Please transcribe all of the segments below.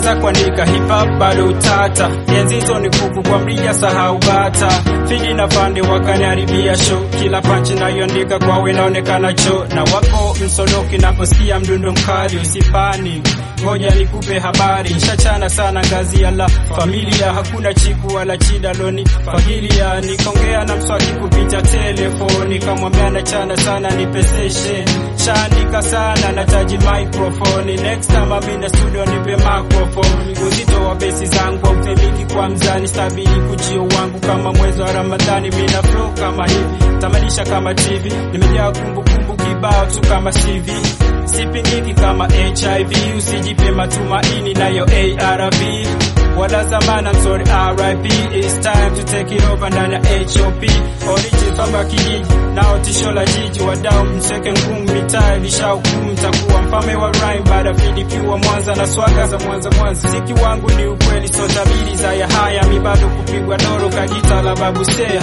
hata kuandika hip hop bado utata. Enzi hizo ni kuku kwa mrija, sahau bata. Fidi na pande wakaniharibia show, kila panchi nayoandika kwawe inaonekana cho na wako msodoki, naposikia mdundo mkali usipani ngoja nikupe habari, nshachana sana ngazi ya la familia, hakuna chiku wala chida loni fagilia. Nikongea na mswaki kupita telefoni, kamwambia nachana sana nipe session, shaandika sana nataji microphone, next time I'm in the studio nipe microphone. Uzito wa besi zangu haupimiki kwa mzani, stabili kujio wangu kama mwezi wa Ramadhani, mina flow kama hivi, tamanisha kama TV, nimejaa kumbukumbu kibao tu kama CV sipingiki kama HIV, usijipe matumaini nayo ARV wala zamana, I'm sorry RIP, it's time to take it over ndani ya HOP origin kama kijiji nao tisho la jiji, wadau mseke ngumu, mitaa ilishahukumu, takuwa mfalme wa rhyme baada fidikiwa Mwanza na swaga za Mwanza Mwanza. Mziki wangu ni ukweli, so tabiri za ya haya, mi bado kupigwa doro kajita la babu Seya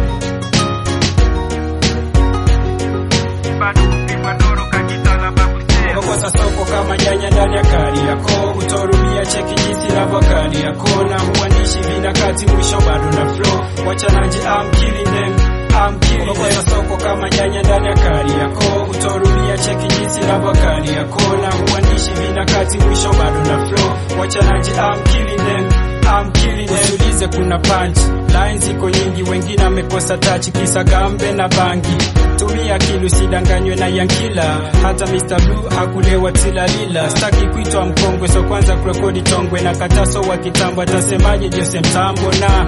bado kupigwa doro kajita la babu Seya Kokosa soko kama nyanya ndani ya kari yako, utorudia cheki jinsi navyo kari yako, na uandishi vinakati mwisho bado na flow, wachanaji I'm killing them I'm killing them. Kokosa soko kama nyanya ndani ya kari yako, utorudia cheki jinsi navyo kari yako, na uandishi vinakati mwisho bado na flow, wachanaji I'm killing them I'm killing them. Usiulize kuna punch lines ziko nyingi, wengine amekosa touch kisa gambe na bangi. Tumia akili usidanganywe na yankila, hata Mr Blue hakulewa tilalila. Staki kuitwa mkongwe, so kwanza kurekodi tongwe na kataso wa kitambo, atasemaje Jose Mtambo na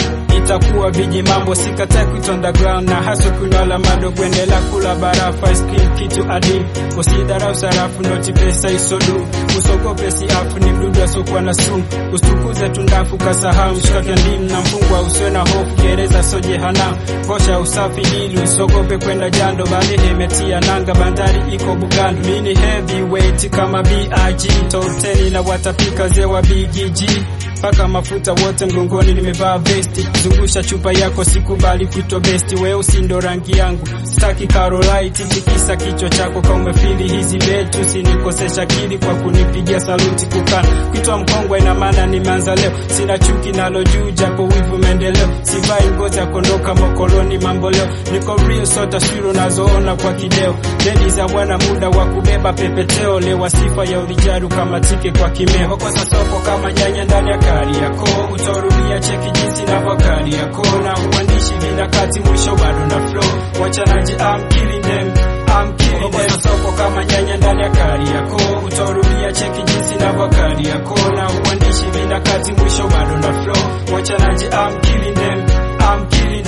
itakuwa viji mambo sikatai kuitwa underground na haso kunala mado kuendelea kula barafu ice cream kitu adimu usidharau sarafu noti pesa isodu usogope siafu ni mdudu asokuwa na sumu usitukuze tundafu kasahau mshikake ndimu na mfungwa usiwe na hofu gereza so jehanamu kosha usafi ili usogope kwenda jando bali imetia nanga bandari iko Bugando mini heavyweight kama BIG toteni na watapika zewa BGG paka mafuta wote mgongoni, nimevaa vesti, zungusha chupa yako, sikubali kuitwa besti, weusi ndo rangi yangu, staki Carolite, tikisa kichwa chako kama umefili hizi betu, sinikosesha akili kwa kunipigia saluti, kukana kuitwa mkongwe, ina maana nimeanza leo, sina chuki nalo juu, japo wivu maendeleo, sivai ngozi ya kondoka mokoloni, mambo leo niko real, so taswira unazoona kwa kideo, deni za bwana, muda wa kubeba pepeteo, lewa sifa ya ulijaru kama tike kwa kimeo, kosa soko kama nyanya ndani ya kari yako utorudia cheki jinsi navyo kari yako na uandishi vinakati mwisho bado na flow wachanaji I'm killing them I'm killing them soko kama nyanya ndani ya kari yako utorudia cheki jinsi navyo kari yako na uandishi vinakati mwisho bado na flow wachanaji I'm killing them I'm killing them